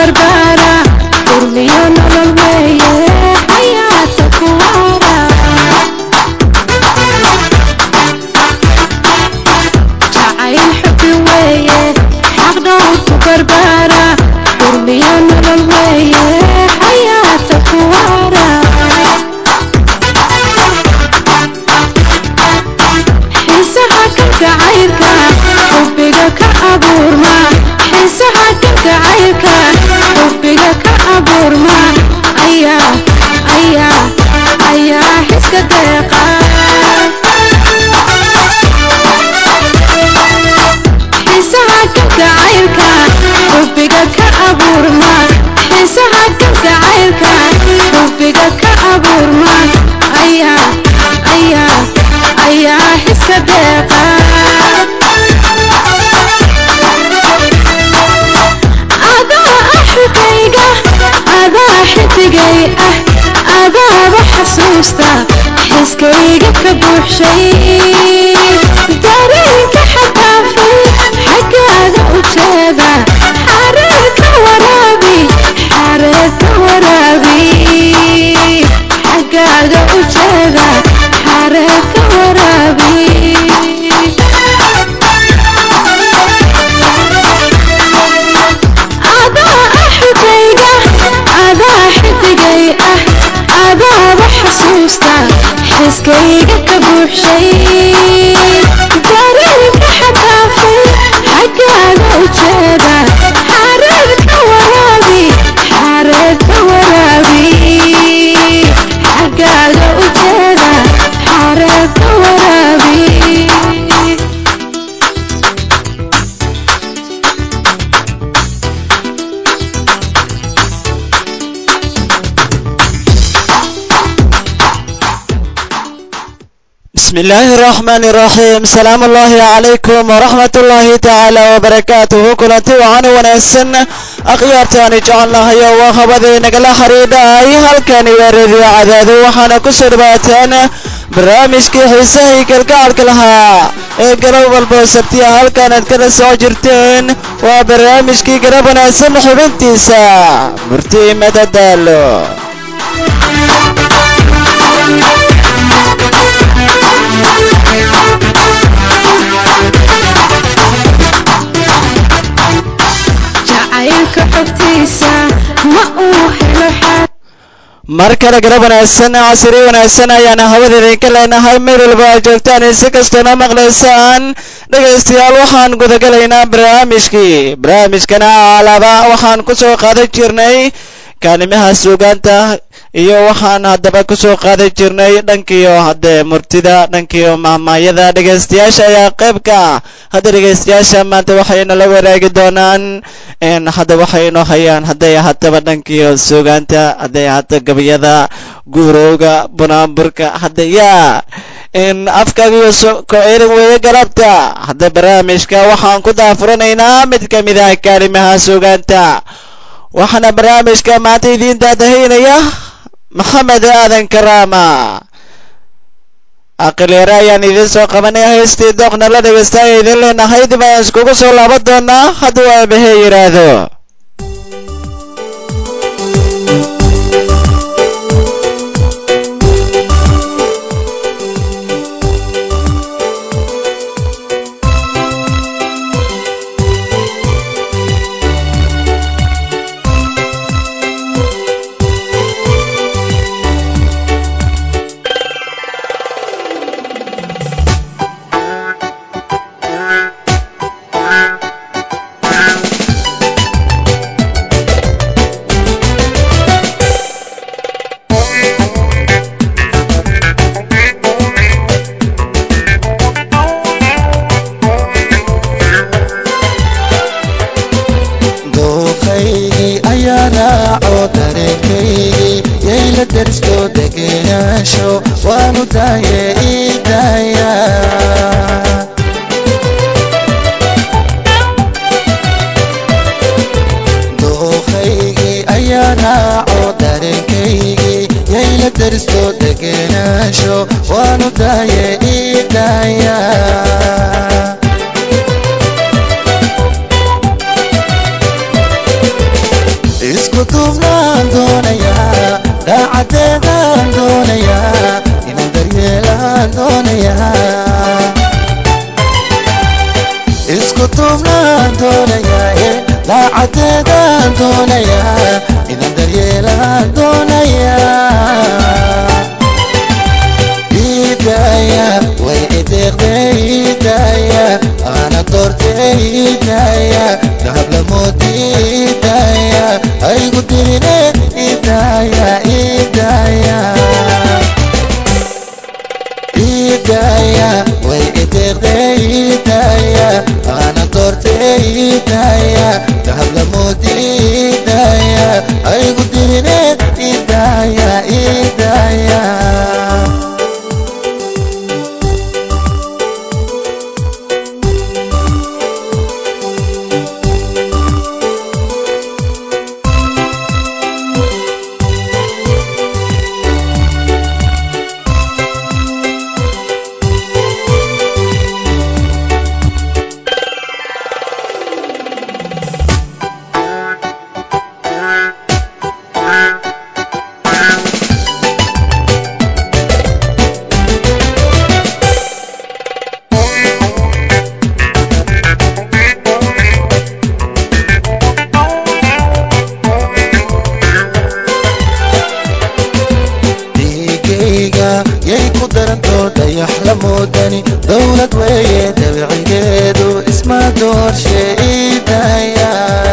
barbaara urmiyo nolol weeye xayaata ku waara jacayl xubi weeye xaq dhowr ku barbaara urmiyo nolol weeye xayaata ku waara xiisaha kalgacaylka xubbiga ka abuurma xiisaha kalgacaylka xubbiga ka abuurma ayaa ayaa ayaa xiska deeqa xiisaha kalgacaylka xubbiga ka abuurma xiisaha kalgacaylka xubbiga ka abuurma ayaa ayaa ayaa xiska deeqa adaa axigayga adaa xidigay ah adaaba xasuusta xiskayga ka buuxshay dareenka xadaafay xaggaaga u jeeda xareer ka waraabi xareer ka waraabi xaggaaga u jeeda xareer ka waraabi adaa axigayga adaa xidigay ah adaaba xasuusta xiskayga ka buuxshay dareenka xadaafay xaggaaga u jeeda xareer ka waraabi xareer ka waraabi xaggaaga u jeeda xareer ka waraabi بسم الله الرحمن الرحيم سلام الله عليكم ورحمة الله تعالى وبركاته كلنتي وعن ونسن أخيارتاني جعلنا هيا وخبذي نقل حريداي هل كان يريد عداد وحنا كسر باتان barnaamijkii xiisahii kalgacalka lahaa ee garab walba sabtiya halkaanaad kana soo jirteen waa barnaamijkii garab wanaagsan xubintiisa murti madadaalo jacaylka xogtiisa ma uu helo xaal mar kale garab wanaagsan casiri wanaagsan ayaana hawada idinka leenahay meel walba aad joogtaan si kastoona maqlaysaan dhegaystayaal waxaan gudagalaynaa barnaamijkii barnaamijkana alaba waxaan ku soo qaadan jirnay kaalimaha suugaanta iyo waxaan haddaba ku soo qaadan jirnay dhankiyo haddee murtida dhankiyo mahmaayada dhegaystayaasha ayaa qaybka hadda dhegaystayaasha maanta waxayna la wadaagi doonaan n hadda waxay inoo hayaan hadday ahaataba dhankiyo suugaanta hadday ahaato gabayada guurowga bunaanburka hadda yaa in afkaagiyo ko erin weeye galabta hadda barnaamijka waxaan ku daafuranaynaa mid ka mid ah kaalimaha suugaanta waxaana barnaamijka maanta idiin daadahaynaya maxamed aadan karaama aqilyaare ayaan idiin soo qabanaya haystii dooqna la dhegaystaaya idiin leenahay dib ayaan iskugu soo laaban doonaa hadduu aabahee yidhaahdo dooqaygii ayaa raaco dareenkaygii yayla dersto degenaansho waanu daaye ii daaya dooqaygii ayaa raaco dareenkaygii yayla dersto degenaansho waanu daaye ii daaya duubnaan doonayaa dhaacadeedaan doonayaa inaan daryeelaan doonayaa isku duubnaan doonayaa dhaacadeedaan doonayaa inaan daryeelaan doonayaa idaya way ideeqday idaya ana doortay idaya dahablamood idaya aygu dirine idaya idaya idaya way ideeqday idaya ana doortay idaya dahablamood idaya aygu dirine idaya idaya dhiigayga yay ku darantoo dayax la moodani dowlad weeye dabicigeedu isma doorshe idaya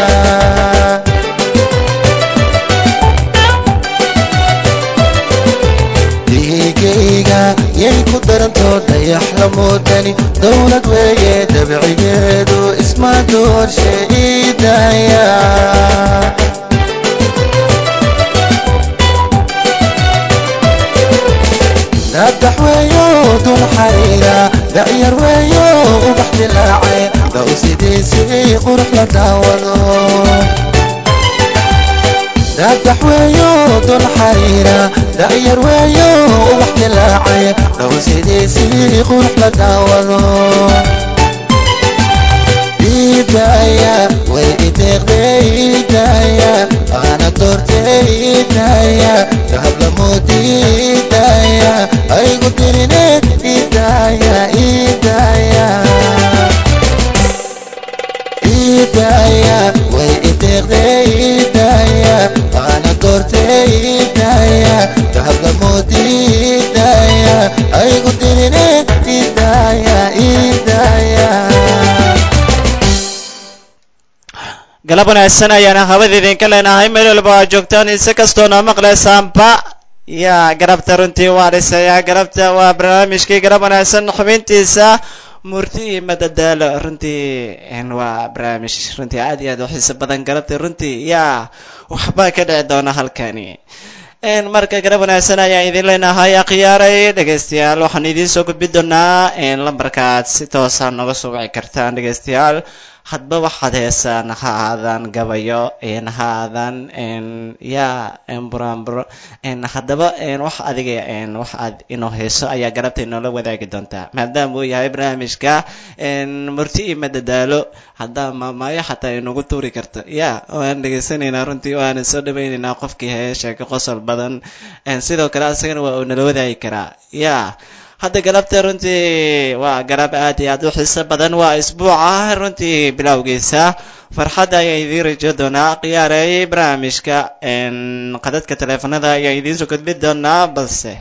dhiigayga yay ku darantoo dayax la moodani dowlad weeye dabicigeedu isma doorshe idaya dadax weeyo dul xariira dacyar weeyo ubax dilaacay daw sidiisii qurux la daawado dadax weeyo dul xariira dacyar weeyo ubax dilaacay daw sidiisii qurux la daawado idaya way ideeqday idaya ana doortay idaya dahablamood idaya aygu dirine idaya idaya idaya way ideeqday idaya ana doortay idaya dahablamood idaya aygu dirine idaya idaya galab wanaagsan ayaana hawada idinka leenahay meel walba aad joogtaan insi kastoona maqlaysaanba yaa garabta runtii waa dhisayaa garabta waa barnaamijkii garab wanaagsan xubintiisa murti iyo madadaalo runtii waa barnaamij runtii aad iyo aad u xiiso badan garabta runtii yaa waxbaa ka dhici doona halkani marka garab wanaagsan ayaan idin leenahay akhyaaray dhegaystayaal waxaan idiin soo gudbi doonaa lambarkaad si toosa nooga soo wici kartaan dhegaystayaal hadba waxaad heesaan ha aadaan gabayo ha aadaan ya buraanburo haddaba wax adiga wax aad inoo heeso ayaa garabta inoola wadaagi doontaa maadaama uu yahay barnaamijka murti iyo madadaalo haddaa maamaayo xataa inagu tuuri karto ya waan dhegaysanaynaa runtii waana soo dhawaynaynaa qofkii hee sheeko qosol badan sidoo kale asagana waa uu nala wadaagi karaa ya hadda galabta runtii waa galab aad iyo aad u xiiso badan waa isbuuca runtii bilowgiisa farxadda ayaan idiin rajo doonaa khiyaaray barnaamijka qadadka taleefanada ayaan idiin soo gudbi doonaa balse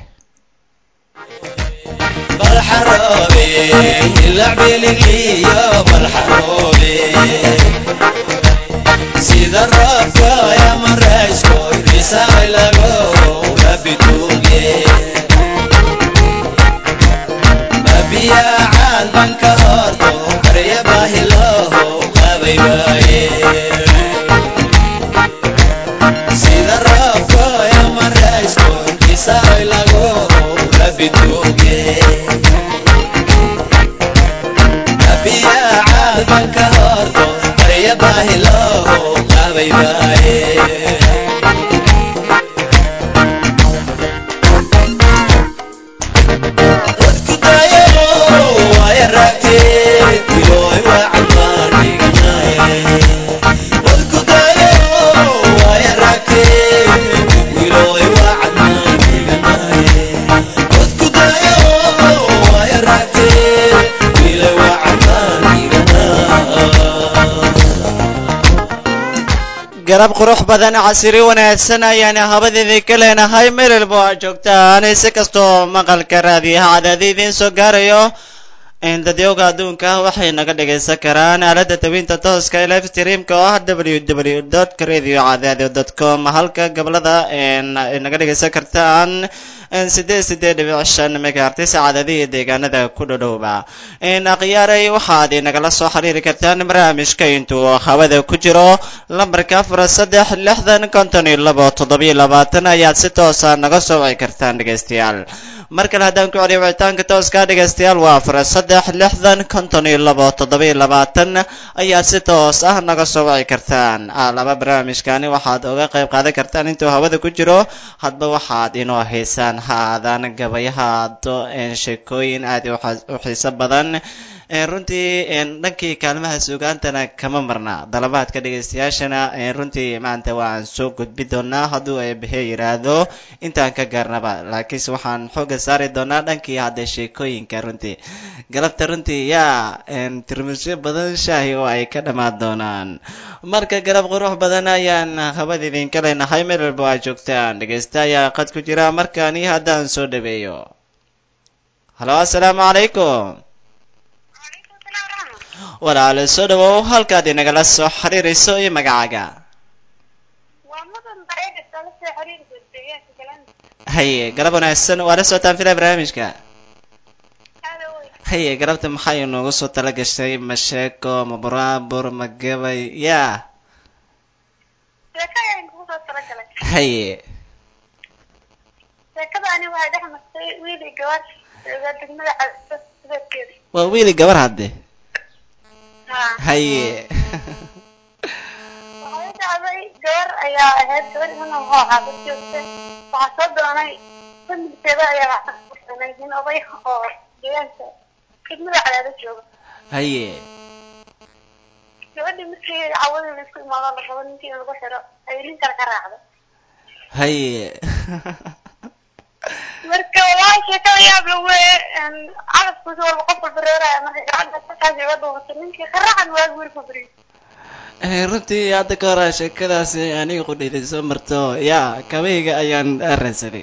sida roobka ya maraysko risaay lago rabituuge mabiyacaad banka horto qarya baahiloho qabay waaye sida roobka ya maraysko risaay lago rabituuge mabiyacaad banka horto qarya baahiloho qabay waaye Thank you. garab qurux badan casiri wanaagsan ayaana habadeedii ka leenahay meel walba oo aad joogtaan si kastoo maqalka raadiyaha cadaadi idiin soo gaarayo dadyowga adduunka waxay naga dhagaysan karaan aalada tabinta tooska ee live streamka oo ah www dot radio cadaadi dot com halka gobolada naga dhagaysan kartaan sideed sideed dhibic shan megahertis cadaadiya deegaanada ku dhodhowba akhyaaray waxaad nagala soo xiriiri kartaan barnaamijka intuu hawada ku jiro lambarka afar saddex lixdan konton iyo labo toddobiyo labaatan ayaad si toosa naga soo wici kartaan dhegaystayaal mar kale haddaan ku celiyo wicitaanka tooska dhegaystayaal waa afar saddex lixdan konton iyo labo toddobiyo labaatan ayaad si toos ah naga soo wici kartaan laba barnaamijkani waxaad uga qayb qaadan kartaan intuu hawada ku jiro hadba waxaad inoo haysaan ha aadaan gabayahaado sheekooyin aad u xiiso badan runtii dhankii kaalmaha suugaantana kama marna dalabaadka dhegaystayaashana runtii maanta waan soo gudbi doonaa hadduu eebahe yidhaahdo intaan ka gaarnaba laakiinse waxaan xooga saari doonaa dhankii hadda sheekooyinka runtii galabta runtii yaa tirmisyo badan shaahi oo ay ka dhammaan doonaan marka galab qurux badan ayaan habad idinka leenahay meel walba waa joogtaan dhegaysta ayaa qad ku jira markaani haddaan soo dhaweeyo halo assalaamu calaykum walaale soo dhawow halkaad inagala soo xiriirayso iyo magacaaga haye galab wanaagsan waa la socotaan filaa barnaamijka haye galabta maxay inoogu soo tala gashay ma sheeko ma buraabur ma gabay yaa haye waa wiili gabar hadde haye waxay dhacday gabar ayaa ahayd gabar iman oo xaafad joogta waxaa soo doonay familkeeda ayaa waxaanay nin oday oo deegaanka khidmada cadaada jooga haye gabadhii markii cawadii laisku imaado la rabo ninkii in lagu xiro ayay nin kale ka raacday haye marka walahi sheekada yaab la weye carabkusi walba qof walba reeraya marka gabadha sasaas iga dhuumatay ninkii ka raacan waa guri ku beriy runtii hadda ka hora sheekadaasi aniga qudhayday soo marto yaa kabayga ayaan ransaday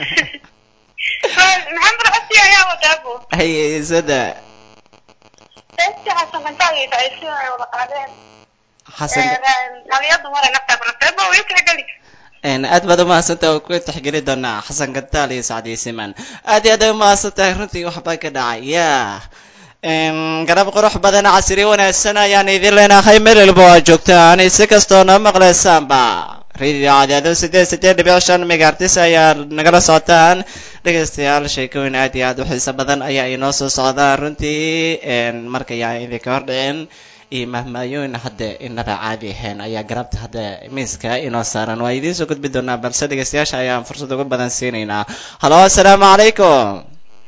maxamed xasi ayaa wadaabo haye sada seesti xasan kantaagay dhacaysi ay wada qaadeen xasan dhaliyadu maray naftaa barafeeba way tixgeli aad baad umahadsantahay oo ku tixgeli doonaa xasan kantaal iyo sacdiyo siman aad iyo aad ay umahadsan tahay runtii waxbaa ka dhacay yaa garab qurux badan casiri wanaagsan ayaan idin leenahay meel walba waa joogtaan si kastoo noo maqlaysaanba radio cadaado sideed sideed dhibic shan megaartis ayaa nagala socotaan dhegaystayaal sheekooyin aad iyo aad u xiiso badan ayaa inoo soo socdaan runtii marka yaa idinka hordhicin iyo mahmaayooyin hadda inaba caadi ahayn ayaa garabta hadda miiska inoo saaran waa idiin soo gudbi doonaa balse dhegaystayaasha ayaan fursad uga badan siinaynaa halo assalaamu calaykum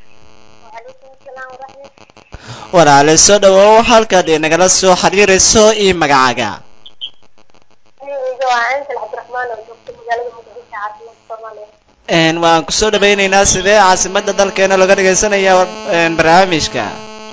walaale soo dhawow halkaad inagala soo xiriirayso iyo magacaaga waan kusoo dhawaynaynaa sidee caasimada dalkeena looga dhagaysanaya barnaamijka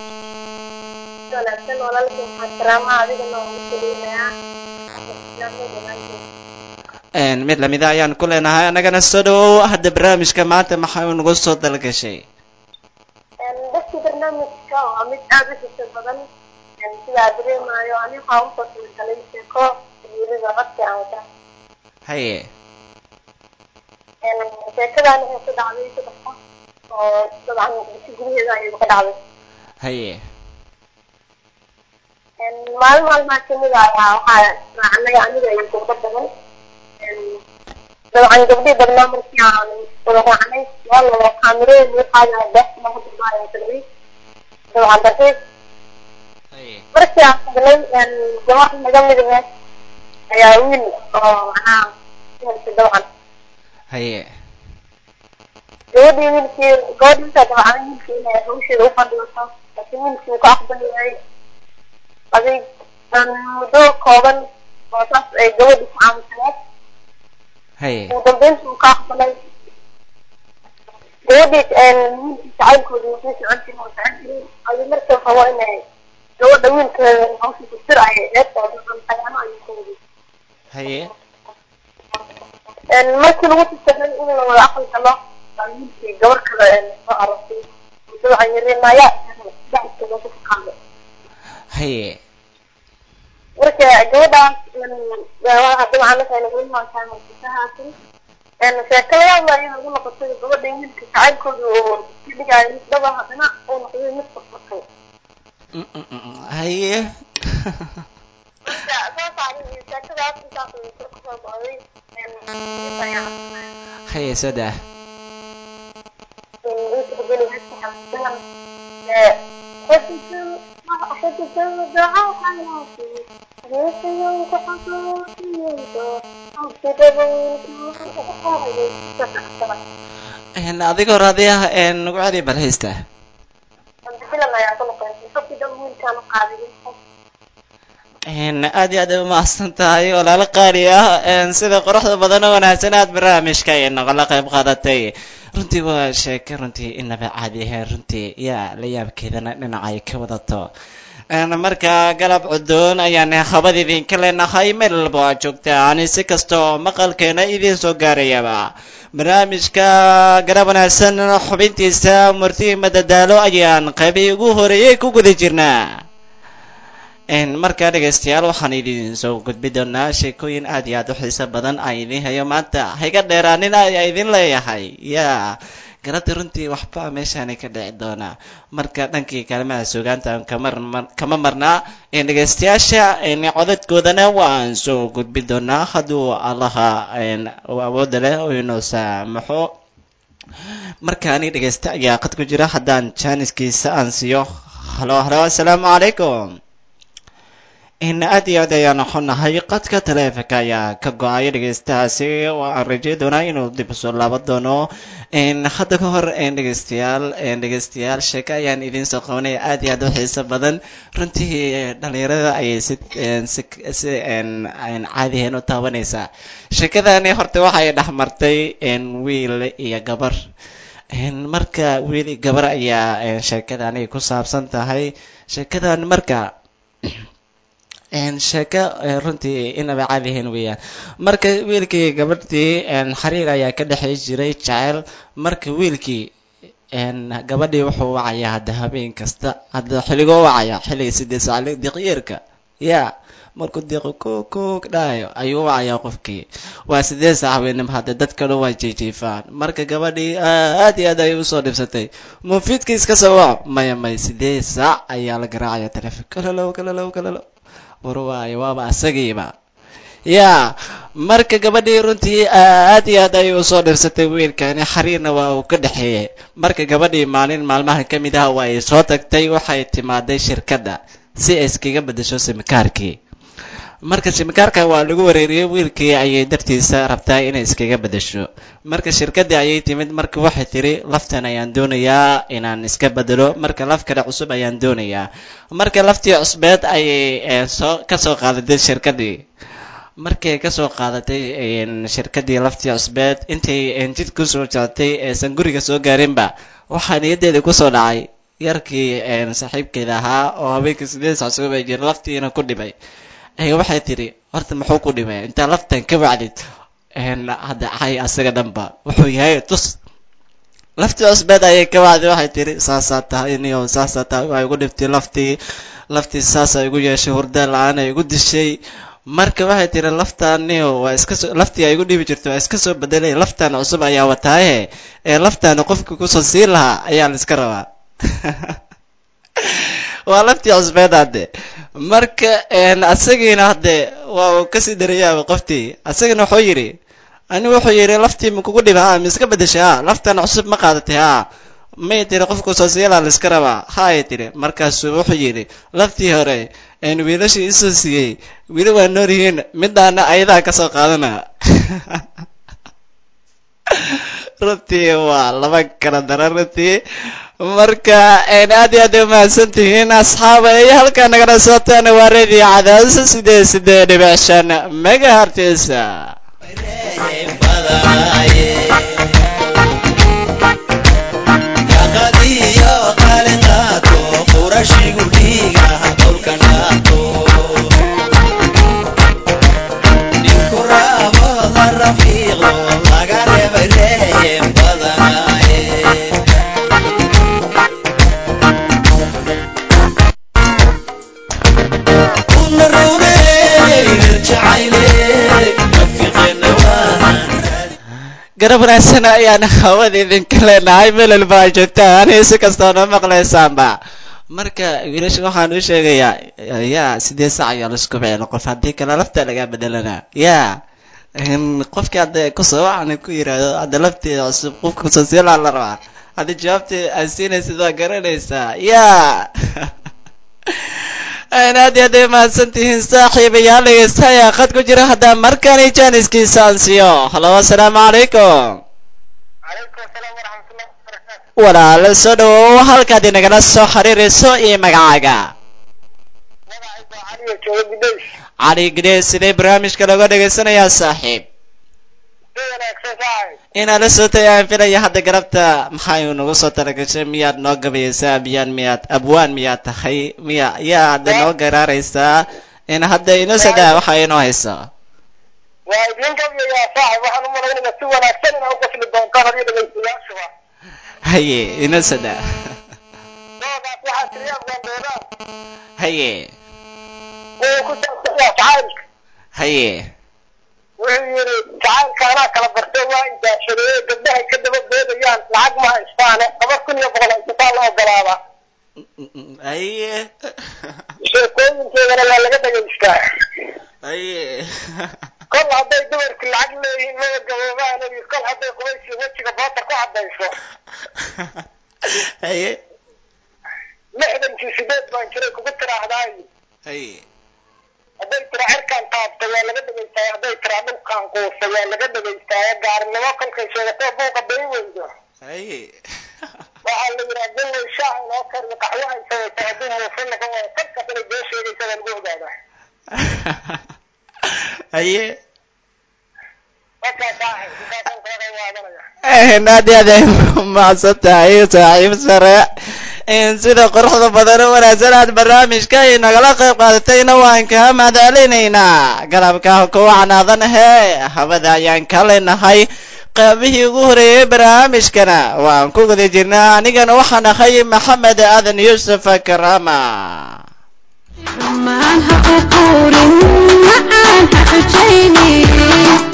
mid lamida ayaan ku leenahay annagana soo dhawow hadda barnaamijka maanta maxaa nagu soo dalgashay dadka barnaamijka waa mid aada u xiso badan sidaa dareemayo ani waxaa usoo talagalay sheeko wiilida codka aan wata haye sheekadani waxay ku dhacday saddex qof oo dabcan bisi gudaheeda ayay ka dhacday haye maalin maalmaha kamid ah ayaa waxaa raacnay aniga iyo gabdho badan dabcan gabdhii badnaa markii aan wada raacnay waa la kaamirooyin waxaa bees lagu dumaaya tagnay dabcan dartiis haye markii aan tagnay gabar naga mid ah ayaa wiil oo macnaha wiilka dabcan haye gabadhii wiilkii gabadhii intaa dabcan wiilkii inay hawsheeda u fadhiiso laakiin wiilkii uu ka aqbali yahay adig muddo kooban oo saas ay gabadhi ku caamusaneed haye ugu dambeyntii uu ka aqbalay gabadhii wiilkii jacaylkooda wuxuu socon jiray oo socon jiray adi markii rabo inay gabadha wiilkeeda hawsha kusir ay eed oo dacan ayaano ayuu ka wadi haye markii lagu tashaday in la wada aqal galo baa wiilkii gabar kale soo aragtay dabcan yarinaya daxkeeda ku qaaday haye marka gabadhaas dabcan markayna gulimaantaan markisahaasi sheekada yaabla in lagu noqotay gabadha wiilka jacaylkooda oo ka dhigaayo mid dhaba haddana uu noqday mid furfurtay Mm, mm, mm, mm. haye marka saas ani sheekadaas intaas ay kusoo go'day haye soo daa Een, adiga hore adi ah een, nagu celi bal haysta Een, aad iyo aad ay umahadsan tahay walaalo qaali ah een, sida quruxda badan oo wanaagsan aad barnaamijka ay nogala qayb qaadatay runtii waa sheeke runtii inaba caadi ahayn runtii yaa la yaabkeedana dhinaca ay ka wadato Een, marka galab cudoon ayaan habad idinka leenahay meel walba aad joogtaan si kasta oo maqalkeena idiin soo gaarayaba barnaamijka garab wanaagsan xubintiisa murti madadaalo ayaan qaybii ugu horeeyey ku guda jirnaa Een, markaa dhegaystayaal waxaan idin soo gudbi doonaa sheekooyin aad iyo aad u xiiso badan aan idiin hayo maanta hayga dheeraanin ayaa idin leeyahay yaa garada runtii waxba meeshaani ka dhici doonaa marka dhankii kaalmaha sugaanta kama kama marnaa een, dhegaystayaasha een, codadkoodana waan soo gudbi doonaa hadduu allaha een, uu awoodda leh oo inoo saamaxo markaani dhegaysta ayaa qad ku jira haddaan jaaniskiisa aan siiyo halo halo assalaamu calaykum in aad iyo aad ayaan xunahay qadka taleefanka ayaa ka go-ay dhegaystahaasi oo aan rajay doonaa inuu dib usoo laaban doono n hadda ka hor n dhegaystayaal n dhegaystayaal sheeko ayaan idiin soo qabanaya aad iyo aad u xiiso badan runtii dhalinyarada ayay si si si n n caadiheen u taabanaysaa sheekadani horta waxay dhex martay n wiil iyo gabar n marka wiil iyo gabar ayaa sheekadani ku saabsan tahay sheekadan marka sheeko runtii inaba caadihiin weeyaan marka wiilkii gabadhii xariir ayaa ka dhexey jiray jaceyl marka wiilkii gabadhii wuxuu wacayaa hadda habeen kasta hadda xilligoo wacaya xilliga sideed saac diqyeerka ya markuu diiqo ko ko dhahayo ayuu wacayaa qofkii waa sideed saac habeenimo hadda dadka dhan waa jiijiifaan marka gabadhii aad iyo aad ayay usoo dhibsatay mufiidkii iska soo waco maya may sideed saac ayaa la garaacaya telefoon kalalow kalalow kalalow war waayo waaba asagiiba ya marka gabadhii runtii aad iyo aad ayay usoo dhirsatay wiilkani xariirna waa uu ka dhexeeyey marka gabadhii maalin maalmaha ka mid ah waa ay soo tagtay waxay timaaday shirkadda si ay iskaga beddesho simikaarkii marka simikaarka waa lagu wareeriyey wiilkii ayay dartiisa rabtaa inay iskaga beddesho marka shirkaddii ayay timid marka waxay tiri laftan ayaan doonayaa inaan iska bedelo marka laf kale cusub ayaan doonayaa marka laftii cusbeed ayay soo kasoo qaadatay shirkaddii markay kasoo qaadatay shirkaddii laftii cusbeed intay jid kusoo jectay eesan guriga soo gaarinba waxaa niyaddeeda kusoo dhacay yarkii saaxiibkeeda ahaa oo habeenkii sideed sac soo bay jira laftiina ku dhibay waxay tidhi horta muxuu ku dhimay intaa laftan ka wacdid hadda cay asaga dhanba wuxuu yahay tus laftii cusbeed ayay ka wacday waxay tidhi saasaa tahay niyo saasaa tahay waa igu dhibtay laftii laftii saasaa igu yeeshay hurda la-aan ay igu dishay marka waxay tidhi laftaan niyo waa iska soo laftii ay igu dhibi jirto waa iska soo bedelay laftaan cusub ayaa wataaye ee laftaana qofkii kusoo siin lahaa ayaa la iska rabaa waa laftii cusbeed hadde marka asagiina hadde waa uu kasii darayaaba qoftii asagina wuxuu yidhi ani wuxuu yidhi laftii ma kugu dhiba ha ma iska bedeshay ha laftan cusub ma qaadatay ha may tiri qofku soo siilaa la iska rabaa haay tiri markaasuu wuxuu yidhi laftii hore wiilashii isoo siiyey weli waa nool yihiin midaana ayadaa kasoo qaadana runtii waa laba kala dara runtii marka aad iyo aad ay umahadsan tihiin asxaaba iyo halkaa nagala socotaan waa radio cadaas sideed sideed dhibic shan megahertisa garab wanaagsan ayaan hawada idinka leenahay meel walba ay joogtaan si kastoo noo maqlaysaanba marka wiilasha waxaan u sheegayaa yaa sidee sac ayaa laisku bixin qof haddii kale lafta laga bedelana yaa qofkii hadda kusoo waxaan ku yidhaahdo hadda lafteeda cusub qofka kusoo siilaa la rabaa haddii jawaabtii aad siinaysid waa garanaysaa yaa aad iyo aad ay mahadsan tihiin saaxiibayaal dhegeystayaa khad ku jira haddaa markani jaaniskiisa aan siiyo halo assalaamu calaykum calaykum asalaam waraxmatullahi wabarakaatu walaalo soo dhawow halkaad inagala soo xiriirayso iyo magacaaga magacaygu waa caliyo jooga gudays cali gidee sidee barnaamijka looga dhegaysanayaa saaxiib si wanaagsan saaxib inaad la sotay aan filaya hadda garabta maxay nagu soo talagashay miyaad noo gabayaysaa miyaan miyaad abwaan miyaad tahay miya yaa hadda noo garaaraysaa in hadda inoo sadaa waxa inoo hayso waa idin gabayaa saaxib waxaan u malaynayaa si wanaagsan inaa u qasli doontaan adiga dhegaystayaashuba haye inoo sadaa doodaas waxaa tiriya abgaandoodaan haye wuu ku saabsan yahay jacaylka haye wuxuu yidhi jacaylka anaa kala bartay waa idaashadeeye gabdhahay ka daba boodayaan lacag ma haystaane laba kun iyo boqol haysataa la ogolaada haye sheekooyinkeedana waa laga dhegaystaa haye kol hadday dumarku lacag leeyihiin maba gaboobaan iyo kol hadday qubaysi wejiga bootar ku caddayso haye lixdankii sideed baan jiray kugu tiraahdaay haye hadday tira cirkaan taabta waa laga dhegaystaa hadday tira dhulkaan quusa waa laga dhegaystaa gaarinimo kolkay sheegatoo buuqa bay weydo haye waxaa la yidhaha dillay shaah inoo kariyo qaxwo ay samaysa hadduu muufin noqon waayo kolkaas inay been sheegaysa baa lagu ogaadaa haye markaa saaxib intaasaan kaga qayb qaadanaya aad iyo aad ay mahadsan tahay saaxiib sare sida quruxda badan oo wanaagsan aad barnaamijka inagala qayb qaadatayna waan kaa mahadcelinaynaa galabka kuwa canaadan hee hawada ayaan ka leenahay qaybihii ugu horeeyey barnaamijkana waan ku guda jirnaa anigana waxaan ahay maxamed aadan yuusuf karama xumaan ha ququurin macaan ha xujaynin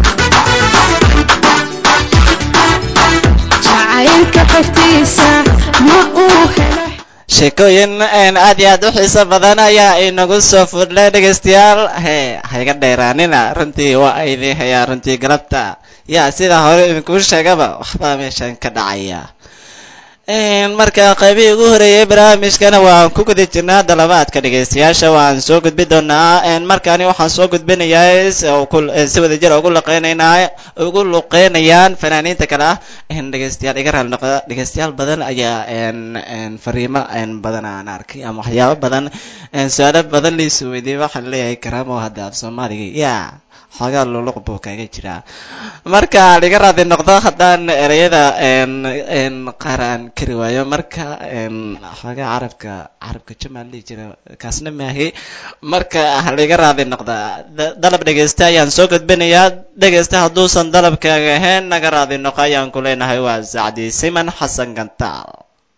jacaylka xogtiisa ma uu helo sheekooyin aad iyo aad u xiiso badan ayaa inagu soo fudlay dhegaystayaal he hayga dheeraanina runtii waa idin hayaa runtii galabta yaa sida hore idinkuu sheegaba waxbaa meeshan ka dhacaya marka qaybihii ugu horeeyey barnaamijkana waan ku guda jirnaa dalabaadka dhegaystayaasha waan soo gudbi doonaa markaani waxaan soo gudbinayaa si wadajir ugu luqeynaynaa ugu luqeynayaan fanaaniinta kale ah dhegaystayaal iga raali noqda dhegaystayaal badan ayaa fariimo badan aan arkay ama waxyaabo badan su-aalo badan liisu weydiiyey waxaan leeyahay karaamo hadda af soomaaliga yaa xoogaa luluq buu kaga jiraa marka liga raadi noqdo haddaan ereyada qaar aan kari waayo marka xoogaa carabka carabka jamaan dhihi jira kaasna maahi marka liga raadi noqda dalab dhegaysta ayaan soo gudbinayaa dhegaysta hadduusan dalabkaaga ahayn naga raadi noqo ayaan ku leenahay waa sacdi siman xasan gantaal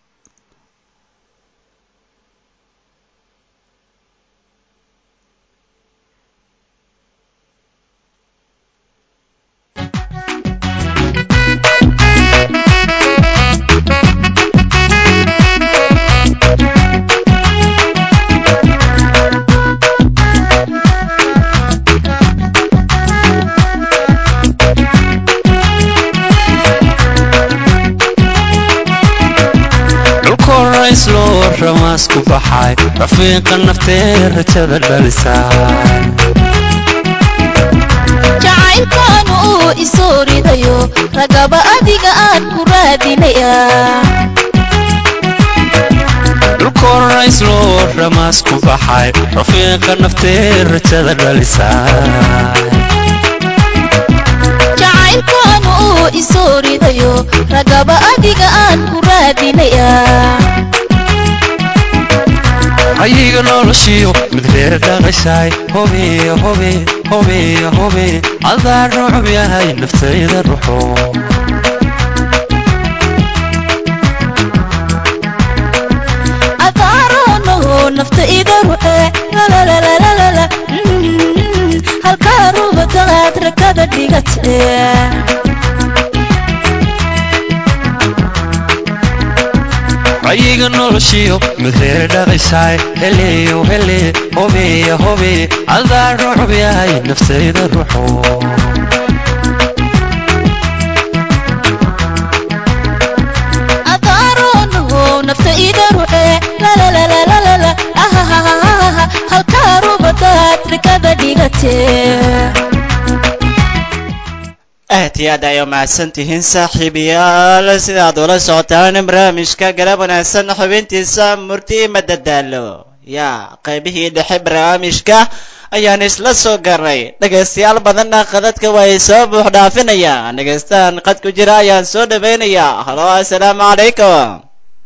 ramaasku baxay rafiiqa naftee rajada dhalisaa jacaylkan uu isoo ridayo ragaba adiga aan ku raadinayaa dhulkooraysloo ramaasku baxay rafiiqa naftee rajada dhalisaa jacaylkan uu isoo ridayo ragaba adiga aan ku raadinayaa hayiga noloshiyo mid reer dhaqashaay hobeya hobe hobeya hobe adaa rucub yahay naftayda ruxo adaaronoho nafta ida ruxe lalalalalala halkaa rubadaad rakada dhigate adiga noloshiyo mid reer dhaqaysaay heleyo hele hobeya hobe adaa rucub yahay naftayda ruxo adaaronoho nafta ida ruxe lalalalalala ahahahaha halkaa rubadaad rikada dhigatee aad iyo aad ay umahadsan tihiin saaxiibayaal sidaad ula socotaan barnaamijka galab wanaagsan xubintiisa murti madadaalo yaa qaybihii dhexe barnaamijka ayaan isla soo garnay dhegaystayaal badanna qadadka way soo buux dhaafinayaan dhegaystahan qad ku jira ayaan soo dhawaynayaa halo assalaamu calaykum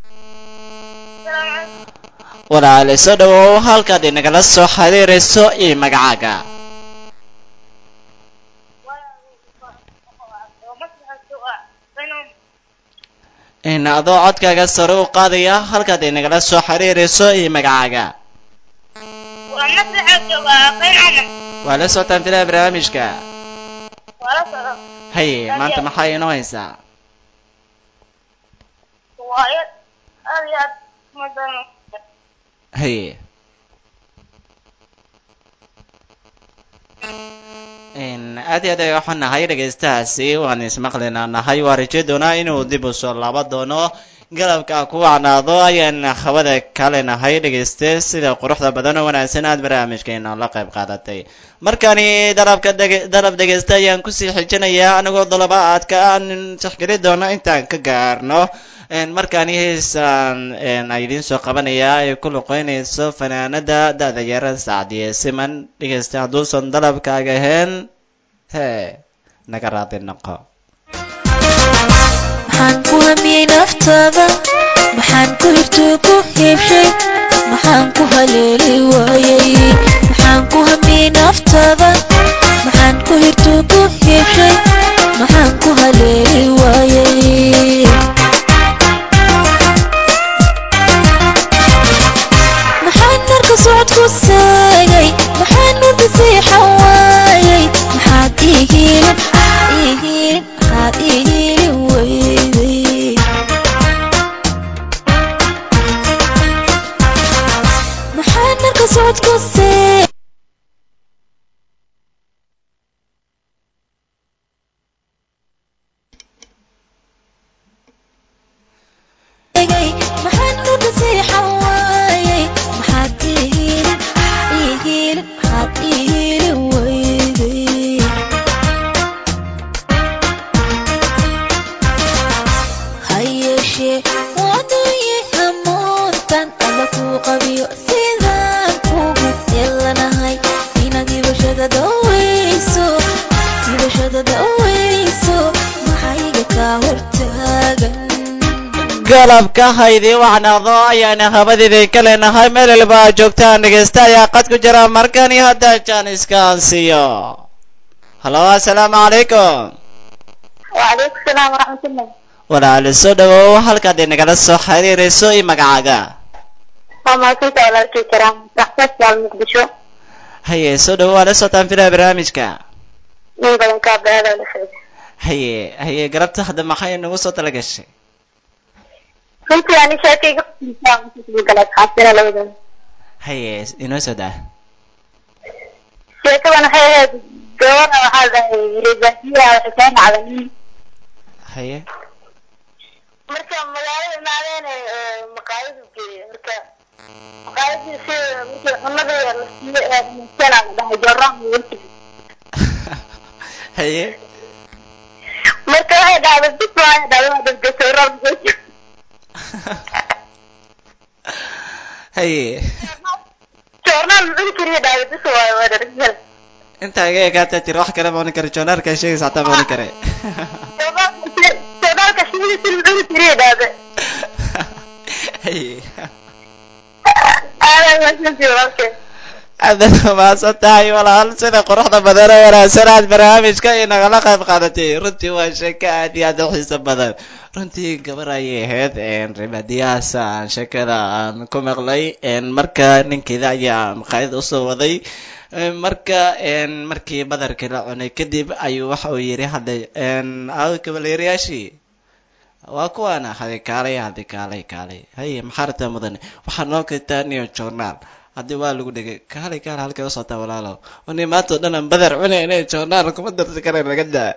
walaale soo dhawow halkaad inagala soo xiriirayso iyo magacaaga in adoo codkaaga sare u qaadaya halkaad inagala soo xiriirayso iyo magacaaga waa la socotaan filaa barnaamijka haye maanta maxaa inoo haysaa haye in aad iyo aad ay waxaan nahay dhegaystahaasi waan ismaqlinaa nahay waa raje doonaa inuu dib u soo laaba doono galabka ku wacnaado ayaan hawada kale nahay dhegayste sida quruxda badan oo wanaagsan aad barnaamijkeena la qayb qaadatay markani dalabka dege dalab dhegaysta ayaan kusii xijinayaa anigoo dalaba aadka aan tixgeli doono intaan ka gaarno markani heesaan ay idiin soo qabanayaa ay ku luqeynayso fanaanada da-da yar sacdiye siman dhegaysta hadduusan dalabkaaga ahayn hee naga raadi noqo maxaan ku hamiyey naftaada maxaan ku hirtuu ku hiibshay maxaan ku haleeli waayey maxaan ku hamiyey naftaada maxaan ku hirtuu ku hiibshay maxaan ku haleeli waayey maxaan narka socod ku saagay maxaan nurka siixan waayey maxaad ii hiilin ii hiilin maxaad ii hiilin weyday maxaan narka socod ku saagay maxaan nurka siixan waayey maxaad ii hiilin ii hiilin maxaad ii hiilin weyday ha yeeshee waadooye hamuuntan alla kuu qabiyo sidaan kugu yeelanahay inaad hibashada daweyso hibashada daweyso maxayga kaa hortaagan galabka haydii wacnaado ayaana habadeedii ka leenahay meel walba aad joogtaan dhegaysta ayaa qad ku jira markani hadda jaaniska aan siiyo halo assalaamu calaykum وعليكم السلام ورحمة الله walaale soo dhawow halkaad inagala soo xiriirayso iyo magacaaga وما كنت على الكرام تحتاج على المقدشو haye soo dhawow waa la socotaan filaha barnaamijka من بدن كاب هذا ولا شيء haye haye galabta hadda maxay nagu soo tala gashay كنت يعني شاكي قلت حاسين لو ده haye inoo soo daa شاكي وانا حي دورة وهذا رجالية وحسين على مين haye marka magaalada imaadeen maqaayadu geeyey marka maqaayadii si markii cunada la siiyo musana la dhahay jaraan weli haye marka waxay dhahday bis waa dhahday waa dhasgashay rab haye joornaal cuni kariya dhahday bis waa waa dhasgashay intaa iga egaata jir wax kale ma oran kare joonaarkaa sheegaysa hataa ma oran kare joornaalka shimida sil cuni kariya dhahday haye aadaa masantii walaalkee aadaad umahadsan tahay walaal sida quruxda badan oo wanaagsan aad barnaamijka inagala qayb qaadatay runtii waa sheeko aad iyo aad u xiiso badan runtii gabar ayay ahayd ribadiyahaas aan sheekada aan ku maqlay marka ninkeeda ayaa maqaayada usoo waday marka markii badarkii la cunay kadib ayuu waxa uu yidhi hadda aawo kabalyeerayaashii waa kuwaana hadi kaalay hadi kaalay kaalay haye maxaa rabtaa mudane waxaa noo keentaa niyo journaal haddii waa lagu dhegay kaalay kaal halkay usocota walaalow ni maanta oo dhan aan badar cunayna journaal kuma darsi kara laga daa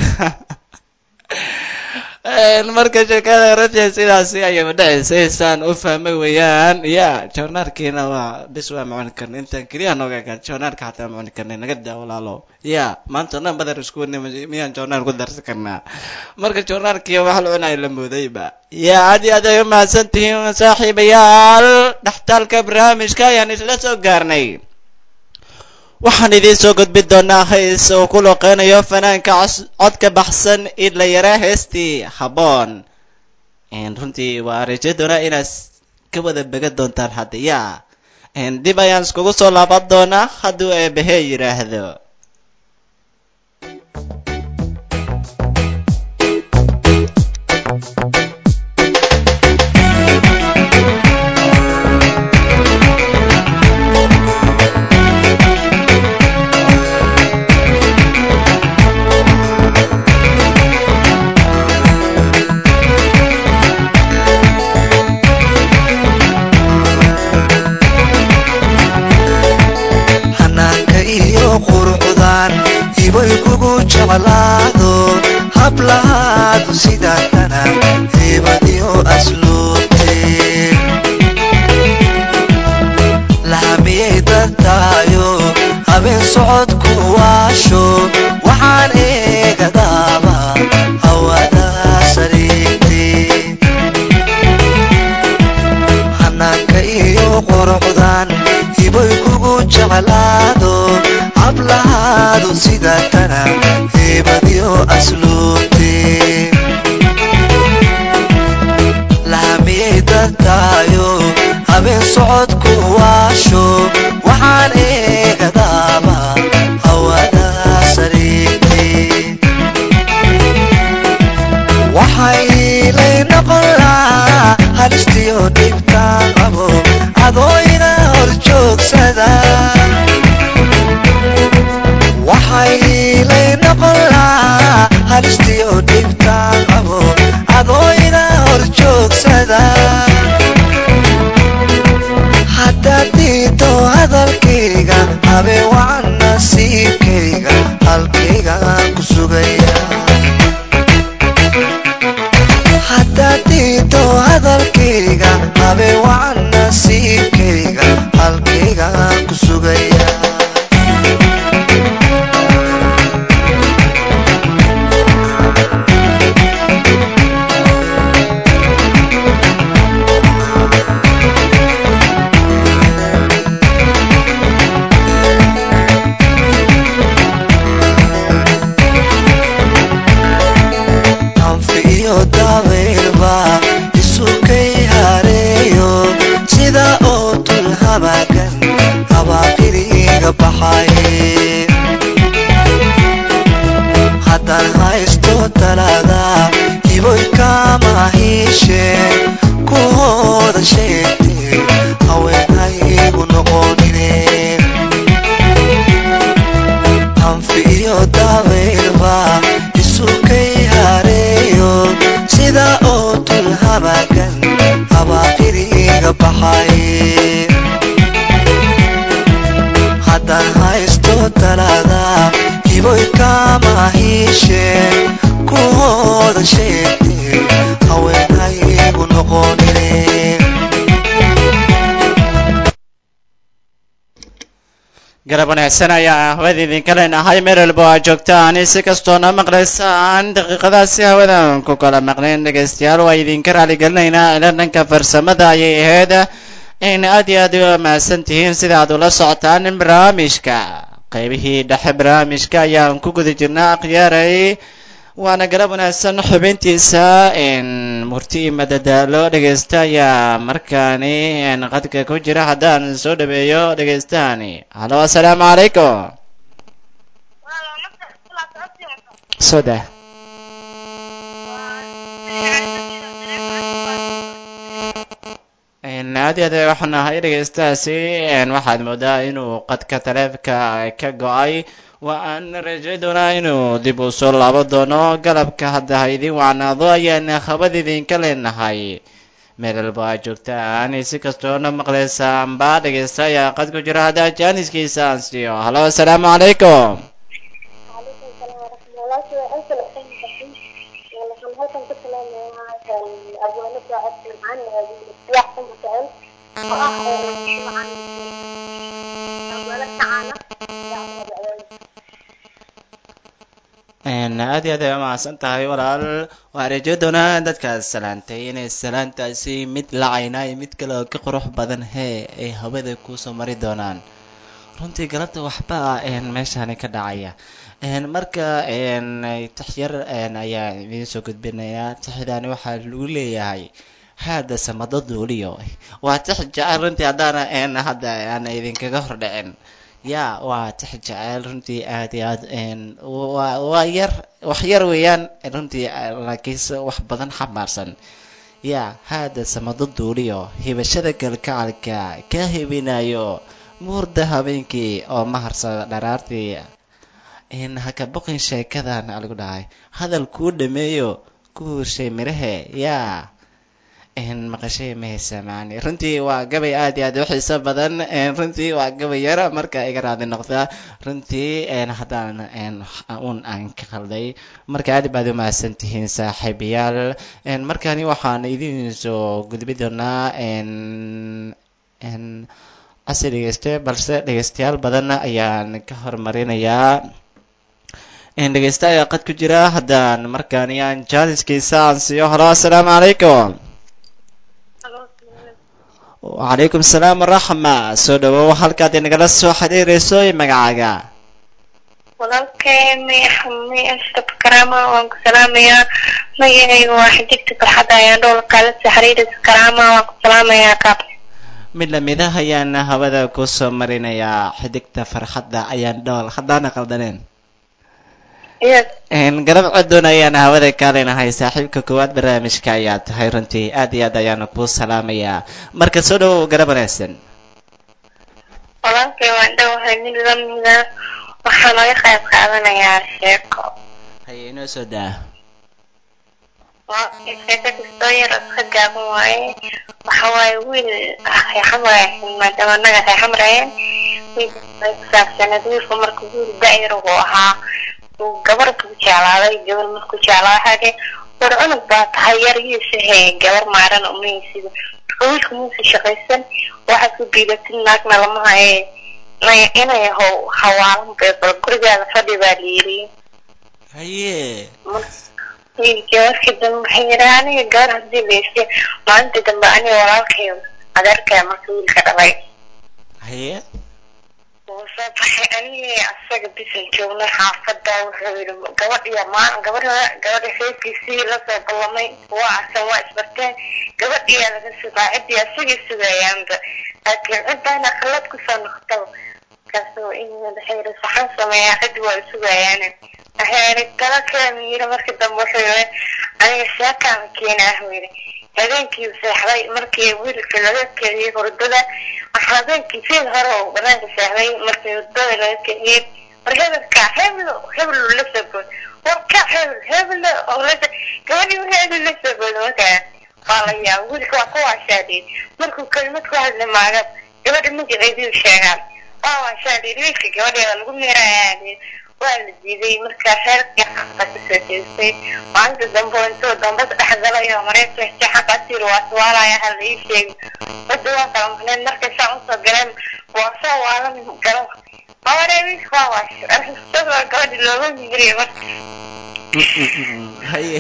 marka sheekada rajay sidaasi ayay udhacaysa saan u fahmay weeyaan ya journaarkiina waa bis waa macuni karna intaan keliya nooga egaan journaarka xataa macuni karnay naga daa walaalo ya maanta o dhan badar isku wadnay miyaan journaar ku darsi karnaa marka journaarkii wax la cunayo la moodayba ya aad iyo aad ay u mahadsan tihiin saaxiibayaal dhextaalka barnaamijka ayaan isla soo gaarnay waxaan idiin soo gudbin doonaa hays uu ku looqeynayo fanaanka codka baxsan idla yara heestii habboon runtii waa raje doonaa inaad ka wada began doontaan hadda ya dib ayaan iskugu soo laaban doonaa hadduu eebahe yidhaahdo xanaanka iyo qurucdan ibay kugu jeclaado hablahaadu sidaatana heebadiyo asluubtee lahamiyay dadtaayo habeen socodku waasho waxaan eegadaaba hawada sariigtee xanaanka iyo qurucdan ibay kugu jeclaado hablahaadu sidaatana heebadiyo asluubtee lahamiyay dadtaayo habeen socodku waasho waxaan eegadaaba hawada sariigtee waxay lay noqon lahaa halistiyo dhibtaan qabo adoo iga hor joogsada waxay lay noqon lahaa halistiyo dhibtaan qabo adoo iga hor joogsada haddaad diito hadalkayga habeen wacan nasiibkayga halkaygaan ku sugaya haddaad diito hadalkayga habeen wacan nasiibkayga halkaygaan ku sugaya anfi iyo dabaylba isukay hareeyo sida oo dul habaagan habaaqiriga baxaye haddaan haysto talaada iboy kama hiisheen kuhooda sheegtee haweenhaygu noqonine anfi iyo dabaylba isukay hareeyo sida oo dul habaagan habaaqiriga baxaye haddaan haysto talaada iboy kama hiisheen kuhooda sheegtee haweenhaygu noqonine garab wanaagsan ayaa hawada idinka leenahay meel walba aad joogtaan si kastoona maqlaysaan daqiiqadaasi hawadan ku kala maqnayn dhegaystayaal waa idinka raaligelinaynaa ila dhanka farsamada ayay ahayd in aad iyo aad u mahadsan tihiin sida aad ula socotaan barnaamijka qaybihii dhexe barnaamijka ayaan ku guda jirnaa akhyaaray waana garab wanaagsan xubintiisa murti iyo madadaalo dhegaysta ayaa markaani qadka ku jira haddaan soo dhaweeyo dhegaystahani halo assalaamu calaykum soda aad iyo aad ay waxaan nahay dhegeystahaasi een, waxaad moodaa inuu qadka taleefka ka go-ay waa aan rajay doonaa inuu dib u soo laabo doono galabka hadda ha idin wacnaado ayaan habad idinka leenahay meel walba aad joogtaan si kastoona maqlaysaanba dhegeysta ayaa qad ku jira haddaa jaaniskiisa aan siiyo halo asalaamu calaykum وعليكم السلام ورحمة الله وبركاته أنت الحين تحين ونحن هلكم كتلا أبوانا ساعد معنا السياح ثم سأل وآخر شو عن أبوانا تعالى Een, aad iyo aad ay umahadsan tahay walaal waa rajo doonaa dadkaas salaantay inay salaantaasi mid lacayna iyo mid kale oo ka qurux badan hee ay hawada kusoo mari doonaan runtii galabta waxba een, meeshani ka dhacaya Een, marka een, taxyar een, ayaa idiin soo gudbinayaa taxidani waxaa lagu leeyahay haada samado duuliyo waa tax jecel runtii haddaana een, hadda aan idinkaga hordhicin ya waa tax jecel runtii aad iyo aad een, waa waa yar wax yar weeyaan runtii laakiinse wax badan xamaarsan ya haada samado duuliyo hibashada galgacalka ka hibinayo muurda habeenkii oo maharsada dharaartii in haka boqin sheekadan aa lagu dhahay hadal kuu dhameeyo ku hushay mirahe yaa in maqashay mahaysa macani runtii waa gabay aad iyo aad u xiiso badan een, runtii waa gabay yar marka iga raadi noqda runtii een, haddaan een, un aan ka qalday marka aad baad u mahadsan tihiin saaxiibayaal een, markani waxaan idin soo gudbi doonaa een, een, casi dhegeyste balse dhegeystayaal badan ayaan ka hormarinayaa in dhegeysta ayaa qad ku jira haddaan markaani aan jaaliskiisa aan siiyo halo asalaamu calaykum wacalaykum salaam waraxma soo dhawow halkaad inagala soo xiriirayso iyo magacaaga walaalkay mi ashraf karaama waan ku salaamayaa magacayga waa xidigta farxadda ayaan dhowl kaala soo xiriiraysa karaama waan ku salaamayaa kaab mid lamida ayaan hawada kusoo marinayaa xidigta farxadda ayaan dhool haddaana qaldaneen yes Een, garab codoon ayaan hawada kaaleenahay saaxiibka koowaad barnaamijka ayaa tahay runtii aad iyo aad ayaanu kuu salaamayaa marka soo dhawow garab wanaagsan walaalkay waan dhowahay mid lamida waxaa laga qayb qaadanayaa sheeko haye inoo soo daa waa sheeko kastoo yar iska gaaban waaye waxa waaye wiil reexan waaye maadaama annaga reexan marayeen wiil ay ku saabsaneed wiilku marka wiil da-yar uu ahaa uu gabar ku jeclaaday gabar markuu jeclaa waxaa dhihi war cunug baa tahay yarigiisa hee gabar maaran umaysid marka wiilku muusa shaqaysan waxaad ku biilatid naagna lama haye Nay- inay how hawaalan bay bal gurigaada fadhi baa layiri haye wiilkii markii dambe waxay yidhi aniga gabar haddii laysi maalintii dambe aniga walaalkay adeerkaya marka wiilka dhalay haye wuu soo baxay anigii asaga bisan joognay xaafada wuxuu yidhi gabadhiya maa gabadha gabadha reerkiisii lasoo ballamay waa arkan waa isbarteen gabadhiyaa laga sugaa ciddii asagii sugayaanba laakiin ciddaana khallad kusoo noqotaba markaasuu inuu waxay yidhi saxan sameeyaa ciddi waa sugayaane waxay yidhi tala keenu yidhi markii dambe wuxuu yidhi aniga sheekaama keenaa buu yidhi habeenkii seexday markii wiilka laga keliyey hurdada waxaa habeenkii fiil hore oo banaanka seexday markii hurdada laga keliyey war hebelka heblo heblo la soo bood warka hebel heblo oo la gabadhii hebel la soo bood markaa waa la yaaba wiilka waa ku waashaadiyey markuu kelimad ku hadli maaga gabadha magaceedii sheegaan waa waashaadiyey wiilka gabadheeda lagu meerayaa waa la diiday markaa reerkii xaqa kasoo jeestay maalinta dambe oo intuu dambas dhex galay oo mareegta xaqaas yiri waa suwaalaya ha la ii sheegi wadda waa kala maqneen markay saa usoo galeen waa soo waalan galo mawaree wiilka waa waasho arrisada gabadhi looga migriye marka haye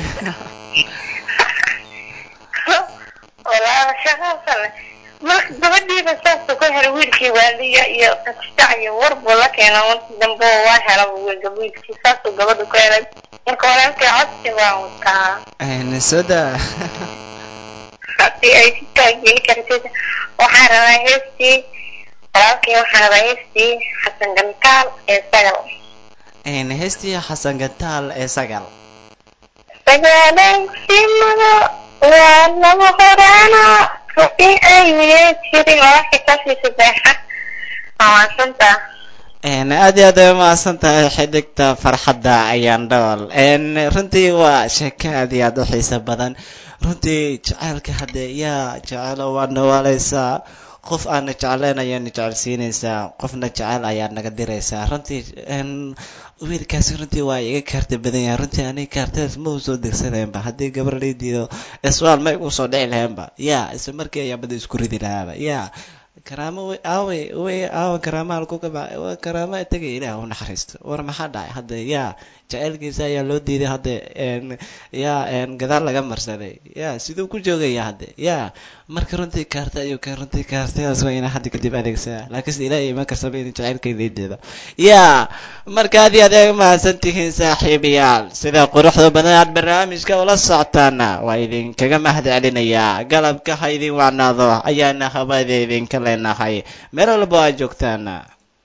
walaala shaqaasale marka gabadhiiba saasa ku helay wiilkii waaliya iyo qastac iyo war buu la keena markii dambe waa hela wiilka wiilkii saasuu gabadha ku helay marka walaalkii codsi baan wataa Een, soo daa haddii ay si taageeri kartid waxaan rabaa heestii walaalkii waxaan rabaa heestii xasan gantaal ee sagal Een, heestii xasan gantaal ee sagal sagaalan simado waa lama horaana rubi ay miyay tiri waa kasii sadeexa maasanta Een, aad iyo aad ay umahadsan tahay xidigta farxadda ayaan dhool Een, runtii waa sheeko aad iyo aad u xiiso badan runtii jacaylka hadde yaa jecelo waa nawaaleysaa qof aana jeclayn ayaana jecelsiinaysaa qofna jecel ayaad naga diraysaa runtii een, wiilkaasi runtii waa iga kaarta badan yahay runtii aniga kaartadaas ma usoo degsaneenba haddii gabar laydiido iswaal ma igu soo dhici laheenba yaa isla markii ayaa bada isku ridi lahaaba yaa karaamo wey aawe wey aawe karaamo halku ka baxay waa karaamo tagay ilaah u naxariisto war maxaa dhacay hadda yaa jacaylkiisa ayaa loo diiday hadda een yaa een gadaal laga marsaday yaa siduu ku joogaya hadda yaa marka runtii kaarta ayuu ka runtii kaartadaas waa inaa hadda kadib adeegsadaa laakiinse ilaahay ima kasaba in jacaylkayda ideeda yaa marka aad iyo aad ay umahadsan tihiin saaxiibayaal sida quruxda badan aad barnaamijka ula socotaana waa idinkaga mahad celinayaa galabka ha idin wacnaado ayaana habada idinka leenahay meel walba aad joogtaana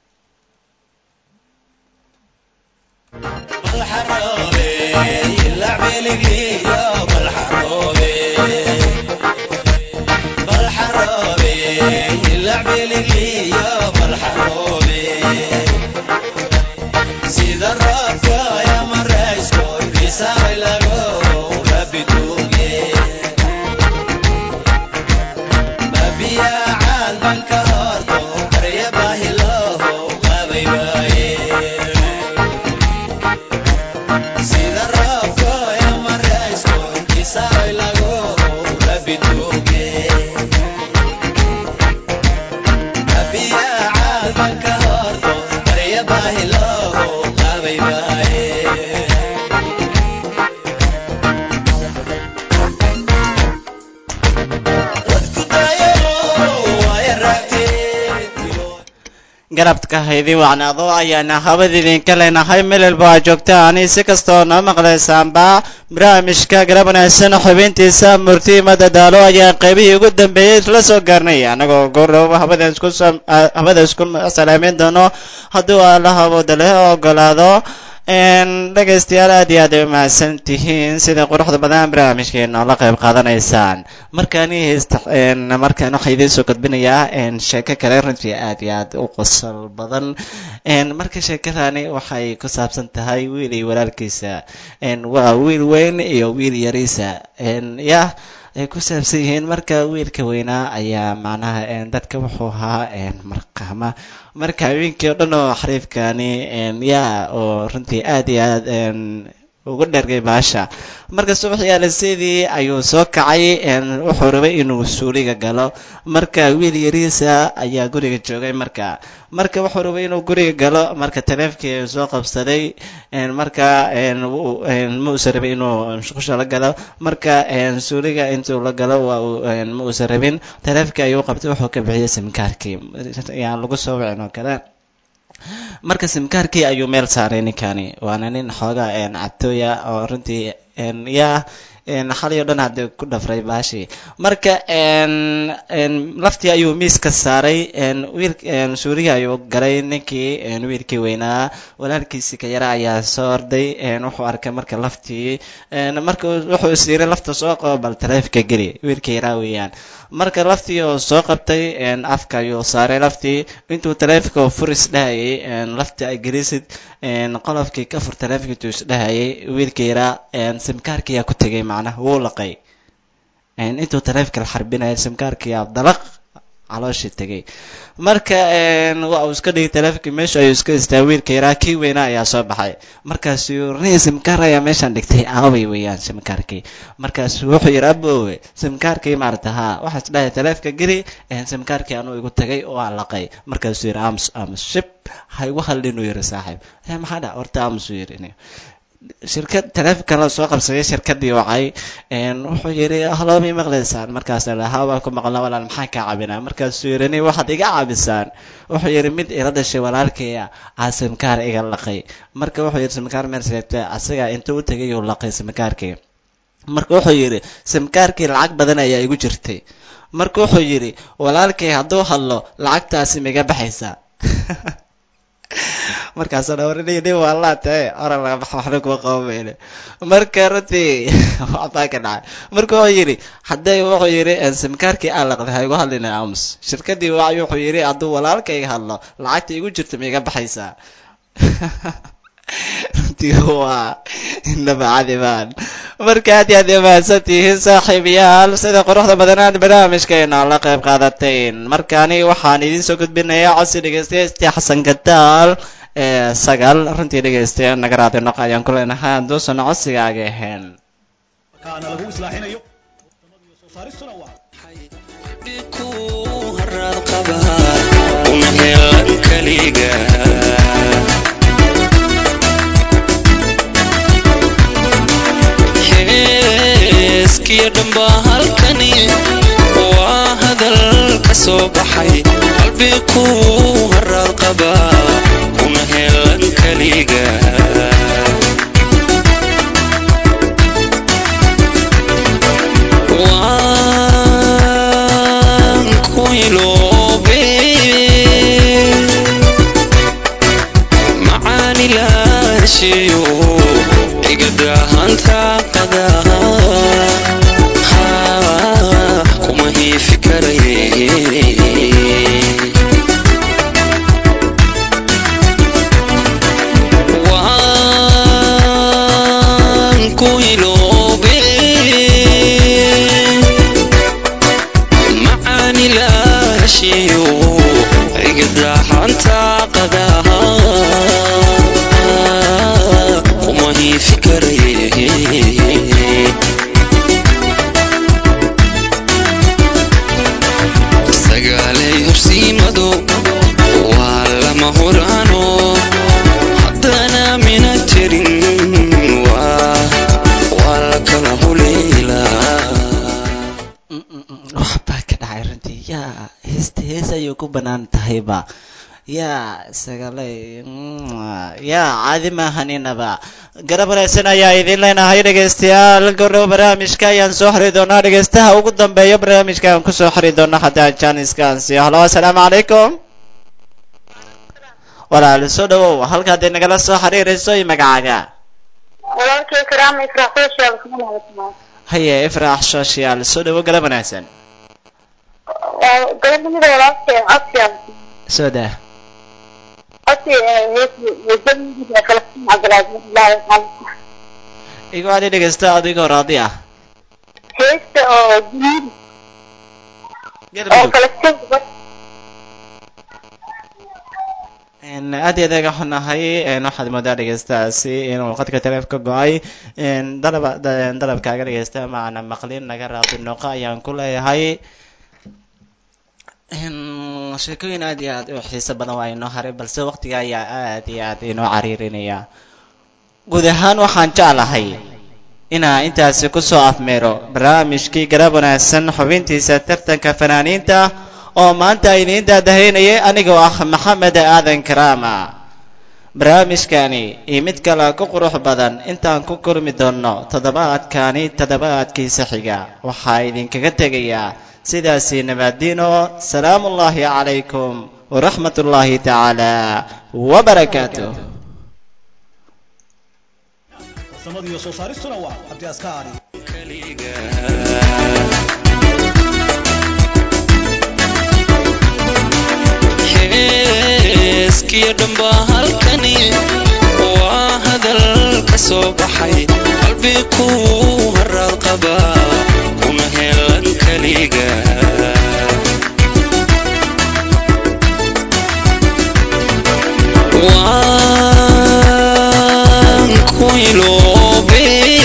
garabka haydin wacnaado ayaana habad idinka leenahay meel walba aad joogtaan si kastoo noo maqlaysaanba barnaamijka garab wanaagsan xubintiisa murtiimada daalo ayaa qaybihii ugu dambeeyey isla soo gaarnay anagoo goordhow habada isku sam- ah, habada isku salaameyn doono hadduu alla habooda leh ogolaado een dhegaystayaal aad iyo aad ay umahadsan tihiin sida quruxda badan barnaamijkeena la qayb qaadanaysaan markaani heesta een markaan waxaa idiin soo gudbinayaa een sheeko kale runtii aad iyo aad u qosol badan een marka sheekadani waxay ku saabsan tahay wiil iyo walaalkiisa een waa wiil weyn iyo wiil yariisa een yah ay ku saabsan yihiin marka wiilka weynaa ayaa macnaha een dadka wuxuu ahaa een marqaama marka haweenkii oo dhan oo xariifkani een yaa oo runtii aad iyo aad een ugu dhergay baasha marka subaxii alaseedii ayuu soo kacay een wuxuu rabay inuu suuliga galo marka wiil yariisa ayaa guriga joogay marka marka wuxuu rabay inuu guriga galo marka taleefkii ayuu soo qabsaday een marka een wuu- een ma uusan rabin inuu musqusha la galo marka een suuliga intuu la galo waa uu een ma uusan rabin taleefkii ayuu qabtay wuxuu ka bixiyay simkaarkii yaan lagu soo wicin oo kale marka simkaarkii ayuu meel saaray ninkani waana nin xoogaa een cabtooya oo runtii een yaa een xalay oo dhan hadda ku dhafray baashii marka een een laftii ayuu miiska saaray een wiil een suuriga ayuu galay ninkii een wiilkii weynaa walaalkiisii ka yara ayaa soo orday een wuxuu arkay marka laftii een marka uu- wuxuu is yiri lafta soo qabo bal taleefka geli wiilkii yaraa weeyaan marka laftii oo soo qabtay een afka ayuu saaray laftii intuu taleefka oo fur isdhahayay een laftii ay gelisid een qolofkii ka fur taleefkii intuu isdhahayay wiilkii yaraa een simkaarkii yaa ku tegay macnaha wuu laqay een intuu taleefka la xarbinaya simkaarkii yaa dalaq calooshii tegay marka een waa uu iska dhigay taleefkii meesha ayuu iska istaa wiilka yaraa kii weynaa ayaa soo baxay markaasuu rini simkaar ayaa meeshaan dhigtay aaway weeyaan simkaarkii markaasuu wuxuu yidhi aboowe simkaarkii maarata haa waxaa is dhahay taleefka geli een simkaarkii anuu igu tagay oo aan laqay markaasuu yidhi aamus aamus shib ha igu hadlinuu yidhi saaxiib "Eh, maxaa dhac horta aamusuu yidhi "Ini." shirkad taleefonka la soo qabsaday shirkadii wacay een wuxuu yidhi haloomi maqlaysaan markaasa la haa waan ku maqlna walaal maxaan kaa caabinaa markaasuu yidhi nin waxaad iga caabisaan wuxuu yidhi mid ila dhashay walaalkaya aa simkaar iga laqay marka wuxuu yidhi simkaar meel seegtay asaga intuu u tegay uu laqay simkaarkii marka wuxuu yidhi simkaarkii lacag badan ayaa igu jirtay marka wuxuu yidhi walaalkay hadduu hadlo lacagtaasi miga baxaysaa markaasoo dhawarinay nin waa laa tahay oran laga bax waxna kuma qabamayne marka runtii waxbaa ka dhacay marka wuxuu yidhi hadday wuxuu yidhi simkaarkii aan laqday ha igu hadlina aamus shirkadii waa wuxuu yidhi hadduu walaalkayga hadlo lacagta igu jirta ma iga baxaysaa runtii waa nabacadimaan marka aad iyo aad ay mahadsan tihiin saaxiibayaal sida quruxda badanaad barnaamijkeena la qayb qaadateen markaani waxaan idiin soo gudbinayaa codsi dhegeystayaastii xasan gadaal ee sagaal runtii dhegeystayaal naga raadi noq ayaan ku leenahay hadduusan codsigaaga ahayn kaana lagu islaaxinayo soo saaristuna waa una helan kaliga heeskiyo dhamba halkani waa hadal ka soo baxay qalbi ku haraad qaba una helan kaliga waan ku iloobe macaani laashiyo igadaahanta qadaha kuma hiifi karaye waan ku iloobe macaani laashiyo igadaahanta qadaha kuma hiifi karaye sagaalay horsiimado waa lama huraano haddana mina jirin waa waa la kala huleylaa waxbaa ka dhacay runtii yaa heesta hees ayuu ku banaan tahayba yaa isagale yaa caadi maahaninaba garab wanaagsan ayaa idin leenahay dhegaystayaal gordhow barnaamijka ayaan soo xiri doonaa dhegaystaha ugu dambeeya barnaamijka aan kusoo xiri doona haddaan janiska aan siiyo halo assalaamu calaykum walaal soo dhawow halka hadday nagala soo xiriirayso iyo magacaaga walaalkay karaama ifraax social kuma mahadsanaa haye ifraax social soo dhawow garab wanaagsan gabadhamida walaalkay codsiyan soo dah codsi heesjamidiisa falastiin cabdilaaziz ilaahi xaalisa igu adi dhegaysta adigoo raadi ah heesta oo jamiidi oo galmudug falastiin gabadh Een, aad iyo aad aga xunahay een, waxaad moodaa dhegeystaasi inuu qadka taleefka go-ay een, dalaba da- dalabkaaga dhegeysta macna maqlin naga raadi noqo ayaan ku leeyahay Een, sheekooyin aad iyo aad u xiiso badan waa inoo haray balse waqtiga ayaa aad iyo aad inoo cariirinaya guud ahaan waxaan jeclahay inaa intaasi kusoo afmeero barnaamijkii garab wanaagsan xubintiisa tartanka fanaaniinta oo maanta idiin daadahaynayay anigoo ah maxamed aadan karaama barnaamijkani iyo mid kale ku qurux badan intaan ku kulmi doonno toddobaadkani toddobaadkiisa xiga waxaa idinkaga tegayaa sidaasi nabaadiino salaamullaahi calaykum waraxmatullaahi tacaala wabarakaatuh farsamada iyo soo saaristuna waa cabdi askaari heeskiyo dhamba halkani waa hadal ka soo baxay qalbi ku haraad qaba kuna helan kaliga waan ku iloobe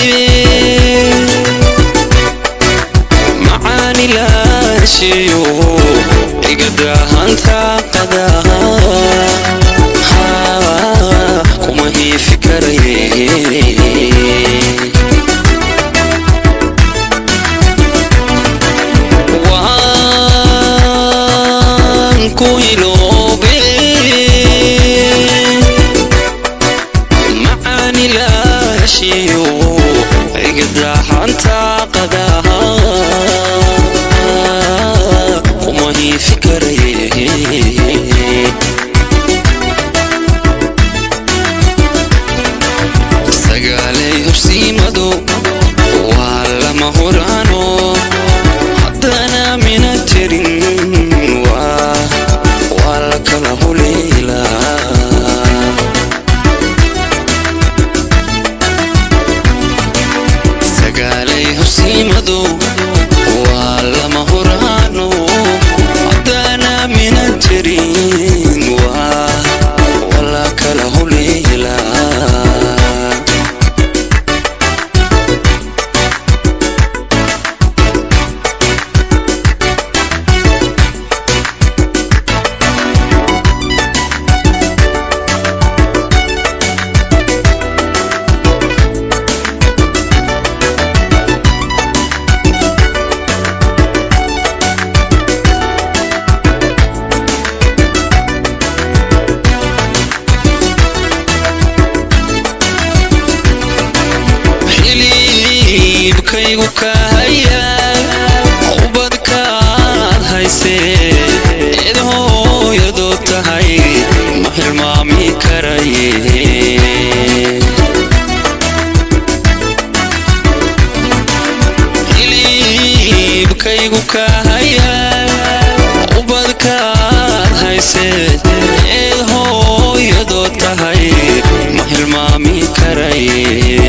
macaani laashiyo igadaahanta qadaha kuma hiifi karaye waan ku iloobe macaani laashiyo igadaahanta qadaha kuma hiifi karaye hibadu waa lama huraano haddaan aaminan jirin waa wala kala huleelaa xiliibkaygu ka haya ubadkaad haysee eed hooyadoo tahay ma hilmaami karaye xiliibkaygu ka haya ubadkaad haysee eed hooyadoo tahay ma hilmaami karaye